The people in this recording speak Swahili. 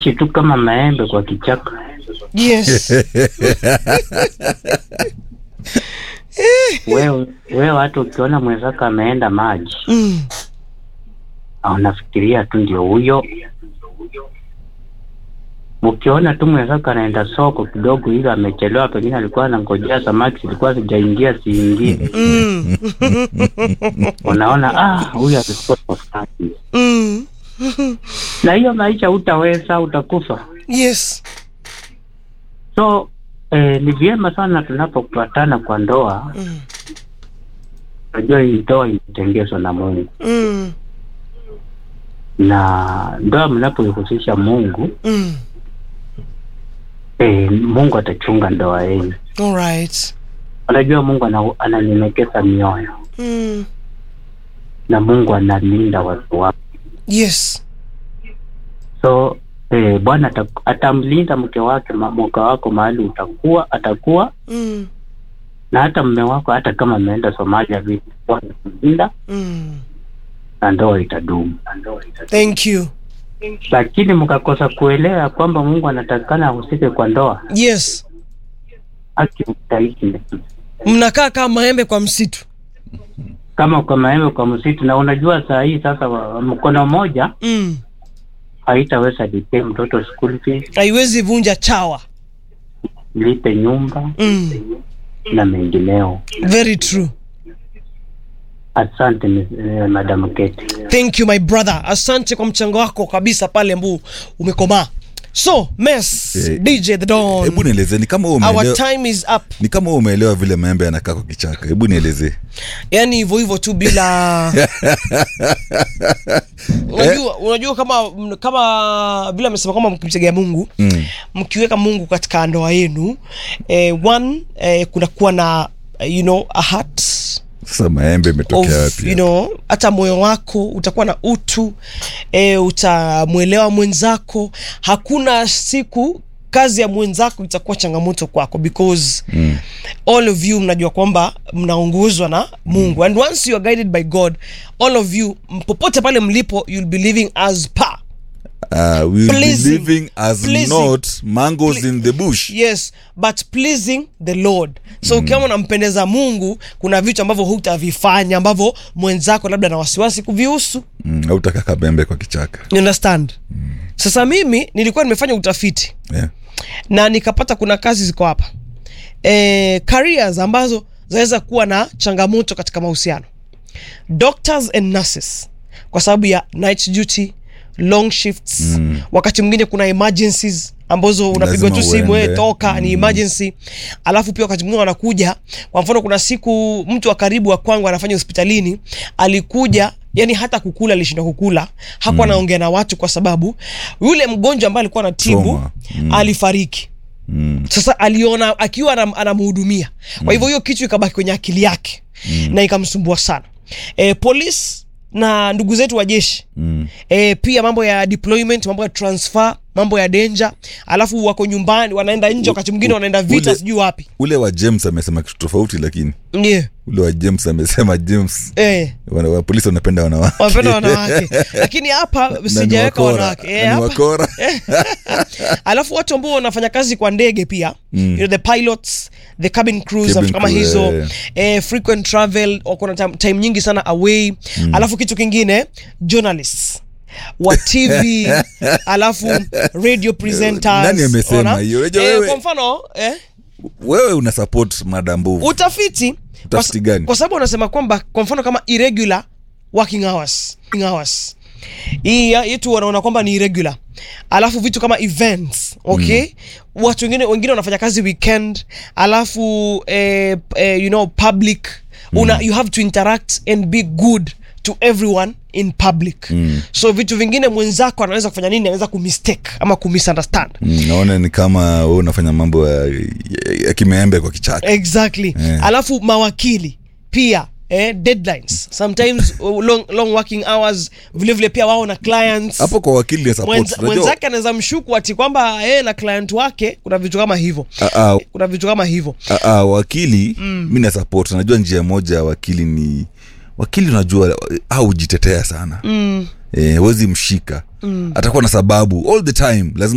tu kama maembe kwa kichaka. yes Wewe wewe, hata ukiona mwenzako ameenda maji, mm. unafikiria tu ndio huyo. Ukiona tu mwenzako anaenda soko kidogo, ili amechelewa, pengine alikuwa anangojea samaki zilikuwa zijaingia ziingie, Mm. unaona ah, huyu alikuwa samaki. Mm. Na hiyo maisha utaweza, utakufa. yes So eh, ni vyema sana tunapopatana kwa ndoa, mm. unajua hii ndoa imetengezwa na Mungu, Mm. na ndoa mnapoihusisha Mungu Mm. eh, Mungu atachunga ndoa yenu. all right Unajua Mungu ana- ananyenyekeza mioyo mm. na Mungu analinda watu wake. yes So eh, Bwana ata- atamlinda mke wake ma- mke wako mahali utakuwa atakuwa mm. na hata mme wako, hata kama ameenda Somalia vipi, Bwana atamlinda Mm. na ndoa itadumu. thank you Lakini mkakosa kuelewa kwamba Mungu anatakikana ahusike kwa ndoa, yes haki mtaiki mnakaa kama maembe kwa msitu kama kwa maembe kwa msitu. Na unajua saa hii sasa, wa- mkono mmoja mm. haitaweza lipe mtoto school fees, haiwezi vunja chawa lipe nyumba mm. na mengineo. very true Asante eh, Madam Keti. thank you my brother asante kwa mchango wako kabisa pale mbu umekomaa so mess Eh, dj the don hebu nieleze ni kama wewe our umeelewa time is up ni kama wewe umeelewa vile maembe yanakaa kwa kichaka hebu nielezee yani hivyo hivyo tu bila unajua unajua kama kama vile amesema kwamba mkimtegea mungu mm. mkiweka mungu katika ndoa yenu eh, one eh, kunakuwa na eh, you know a heart sasa maembe imetokea of, wapi you know, hata moyo wako utakuwa na utu e, utamwelewa mwenzako hakuna siku kazi ya mwenzako itakuwa changamoto kwako because mm. all of you mnajua kwamba mnaongozwa na mungu and once you are guided by god all of you m- popote pale mlipo you'll be living as per uh, we will be Pleasing. living as Pleasing. not mangoes Ple- in the bush yes but pleasing the lord so mm. ukiwa unampendeza mungu kuna vitu ambavyo hutavifanya ambavyo mwenzako labda na wasiwasi kuvihusu mm, hautaka kabembe kwa kichaka you understand mm. sasa mimi nilikuwa nimefanya utafiti yeah. na nikapata kuna kazi ziko hapa e, careers ambazo zinaweza kuwa na changamoto katika mahusiano doctors and nurses kwa sababu ya night duty long shifts mm. wakati mwingine kuna emergencies ambazo unapigwa tu Lazima simu uende. "Eh, toka ni emergency alafu pia wakati mwingine wanakuja kwa mfano kuna siku mtu wa karibu wa kwangu anafanya hospitalini alikuja yani hata kukula alishinda kukula hakuwa anaongea na watu kwa sababu yule mgonjwa ambaye alikuwa anatibu Trauma. mm. alifariki mm. sasa aliona akiwa anam- anamhudumia kwa hivyo hiyo kitu ikabaki kwenye akili yake mm. na ikamsumbua sana e, polisi na ndugu zetu wa jeshi Mm. e, pia mambo ya deployment mambo ya transfer mambo ya danger alafu wako nyumbani wanaenda nje wakati mwingine wanaenda vita ule- sijui wapi ule wa james amesema kitu tofauti lakini yeah. ule wa james amesema james e, wana, wa polisi wanapenda wanawake wanapenda wanawake lakini hapa Na ni sijaweka wakora. wanawake Na e, ni hapa wakora alafu watu ambao wanafanya kazi kwa ndege pia mm. you know, the pilots the cabin crews Cabin vitu kama crew, hizo eh. eh, frequent travel wako na time, time nyingi sana away mm. alafu kitu kingine journalists wa tv alafu radio presenters Nani amesema ona? hiyo? Unajua eh, wewe- kwa mfano eh, wewe una support mada mbovu utafiti kwa, Utafiti gani? kwa sababu wanasema kwamba kwa mfano kama irregular working hours, working hours. hii ya- yetu wanaona kwamba ni irregular alafu vitu kama events okay mm. watu wengine wengine wanafanya kazi weekend alafu eh, eh, you know public una, you have to interact and be good to everyone in public mm. so vitu vingine mwenzako anaweza kufanya nini anaweza kumistake ama kumisunderstand Mm, naona ni kama wewe unafanya mambo ya, ya, ya kimeembe kwa kichaka exactly Eh. alafu mawakili pia eh, deadlines sometimes uh, long, long working hours vilevile vile pia wao na clients hapo kwa wakili ya support Mwenza- unajua- mwenzake anaweza mshuku ati kwamba yeye na client wake kuna vitu kama hivyo Ah, ah, kuna vitu kama hivyo ah, ah, wakili mm. mi na support najua njia moja ya wakili ni wakili unajua au hujitetea sana mm. eh, wezi mshika mm. atakuwa na sababu all the time lazima